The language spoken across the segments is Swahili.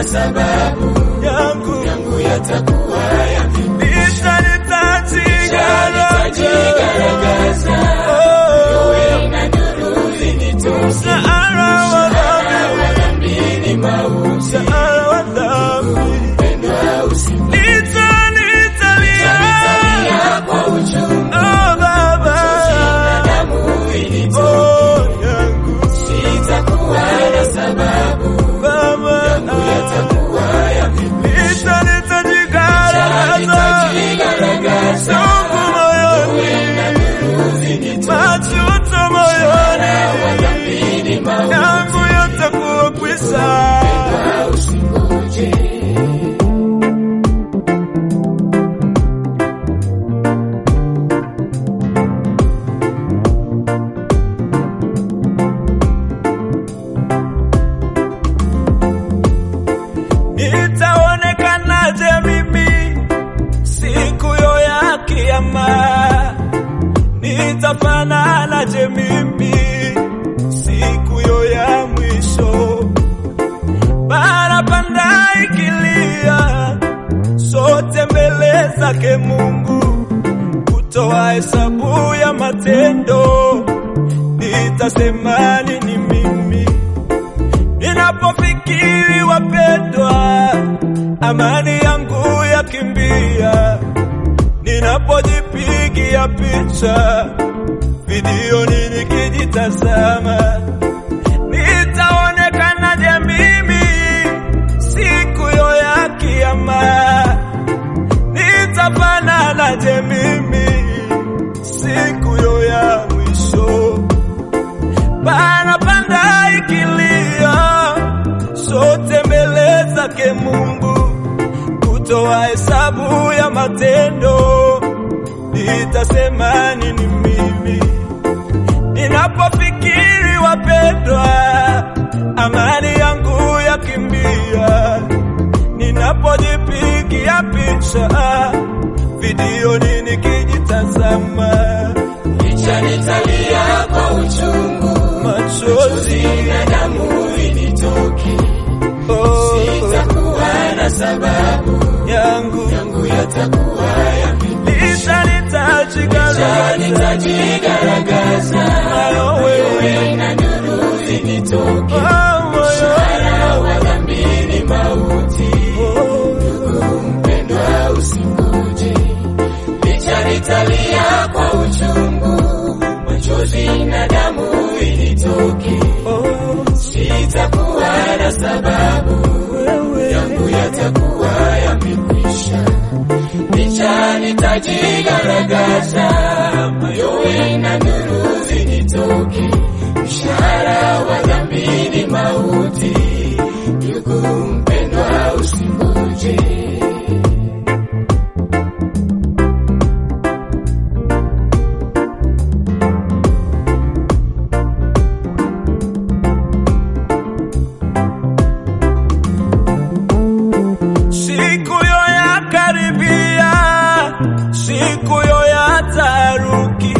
sababu yangu yangu yatakuwa ya Licha nitajigaragaza nitajigaragaza Oh, na nuru zinitoke mshahara wa dhambi wa dhambi ni mauti mshahara wa dhambi pendwa usiku Licha nitalia nitalia kwa uchungu Oh Baba damu ilitoke Oh yangu sitakuwa na sababu Baba yatakuwa ya Licha nitajigaragaza nitajigaragaza Chungu moyoni Majuto moyoni wa dhambi ni mauti yangu yatakuwa kwisha usingoje Nitaonekanaje mimi siku yo ya kiyama? Nitafananaje mimi siku yo ya mwisho? Barabara ikilia sote mbele zake Mungu kutoa hesabu ya matendo, nitasema nini mimi? Ninapofikiri wapendwa, amani yangu yakimbia. Ninapojipigia picha videoni nikijitazama, nitaonekanaje mimi siku yo ya kiyama? Nitafananaje mimi siku yo ya mwisho? Parapanda ikilia, sote mbele zake Mungu kutoa hesabu ya matendo, nitasema nini mimi? Ninapofikiri wapendwa, amani yangu yakimbia. Ninapojipigia picha videoni nikijitazama, Licha nitalia kwa uchungu machozi na damu initoke oh, sitakuwa na sababu yangu yangu yatakuwa ya Licha nitajigaragaza nitajigaragaza wewe na nuru zinitoke oh, moyo Mshahara wa dhambi ni mauti mpendwa usingoje licha nitalia kwa uchungu machozi na damu initoke oh, sitakuwa na sababu wewe yangu yatakuwa yamekwisha licha nitajigaragaza mayowe na nuru zinitoke mshahara wa dhambi ni mauti ndugu mpendwa usingoje siku yo ya karibia, siku yo ya taharuki,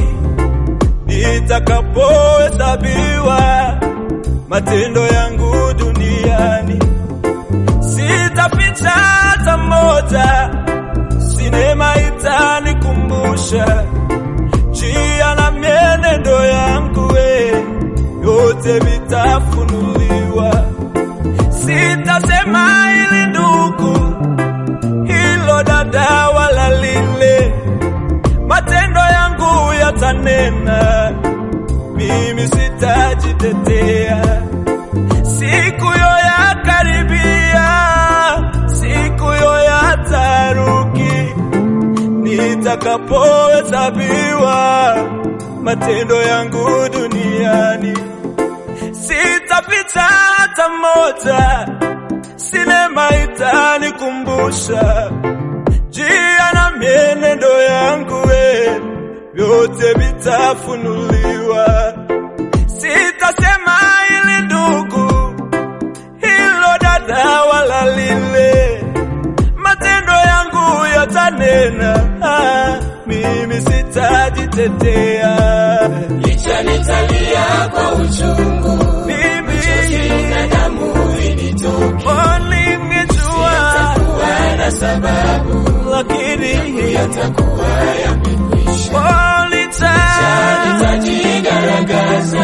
nitakapohesabiwa matendo yangu duniani, sitaficha hata moja, sinema itanikumbusha njia na mienendo yangu, we yote vitafunuliwa. Sitasema ili ndugu, hilo dada, wala lile, matendo yangu yatanena, mimi sitajitetea. Siku yo ya karibia, siku yo ya taharuki, nitakapohesabiwa matendo yangu duniani sitapita hata moja, sinema itanikumbusha njia na mienendo yangu, we vyote vitafunuliwa. Sitasema ili ndugu, hilo dada, wala lile, matendo yangu yatanena, ah, mimi sitajitetea. licha nitalia kwa uchungu Mimi na damu initoke Morning na sababu, lakini yatakuwa yamekwisha. oh, licha Nitajigaragaza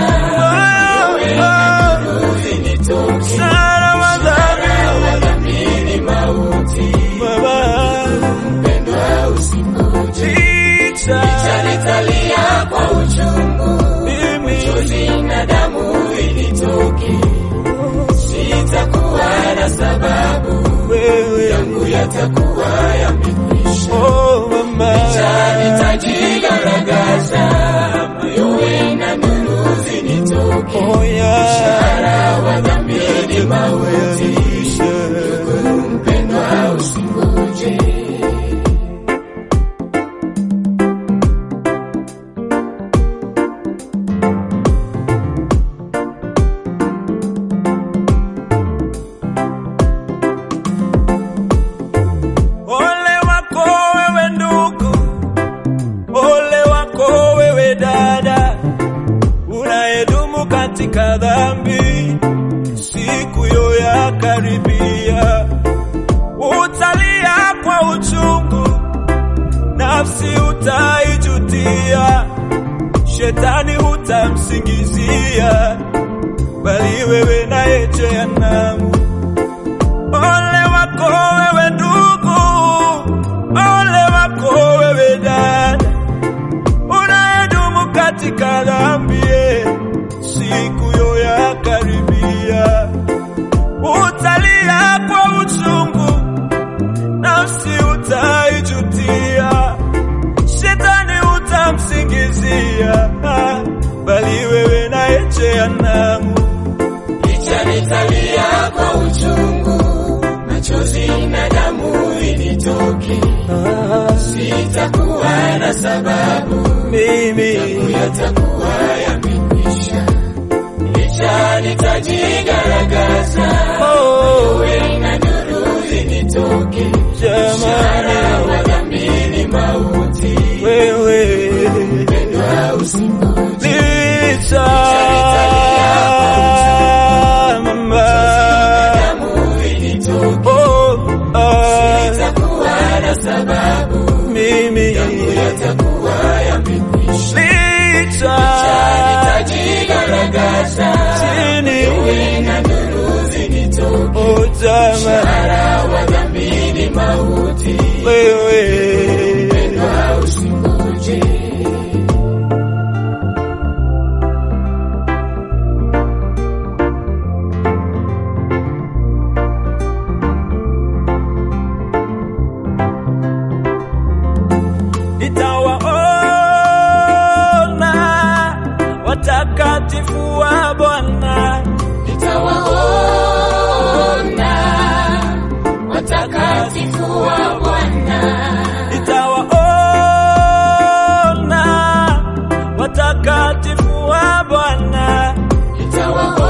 ili nitoke sana madhambi wadhamini mauti, Baba, mpendwa usingoje. licha Nitalia kwa uchungu, mimi chozi na damu ilitoke, sitakuwa na sababu, wewe yangu yatakuwa yamekwisha. oh mama Nitajigaragaza, mayowe na nuru zinitoke, oh ya wadhamini mauti, mpendwa usingoje. Ole wako wewe ndugu, ole wako wewe dada, unayedumu katika dhambi, siku yo ya karibia, utalia kwa uchungu, nafsi utaijutia, shetani hutamsingizia, bali wewe naye jehanamu. Ole wako wewe ndugu, ole wako wewe dada, unayedumu katika dhambi, siku yo ya karibia, utalia kwa uchungu, nafsi utaijutia, shetani utamsingizia, bali wewe naye jehanamu. Licha nitalia kwa uchungu, machozi na damu initoke, sitakuwa na sababu, Mimi yatakuwa yamekwisha. Licha nitajigaragaza, oh, we na nuru zinitoke, jamani wadhamini mauti, wewe mpendwa usingoje. licha mama Damu initoke, oh, ah, sitakuwa na sababu, mimi yatakuwa yamekwisha. licha Nitajigaragaza, chini na nuru zinitoke, oh, jamani wadhamini mauti, wewe mpendwa usingoje. nitawaona watakatifu wa Bwana Nitawaona watakatifu wa Bwana, nitawaona watakatifu wa Bwana nitawaona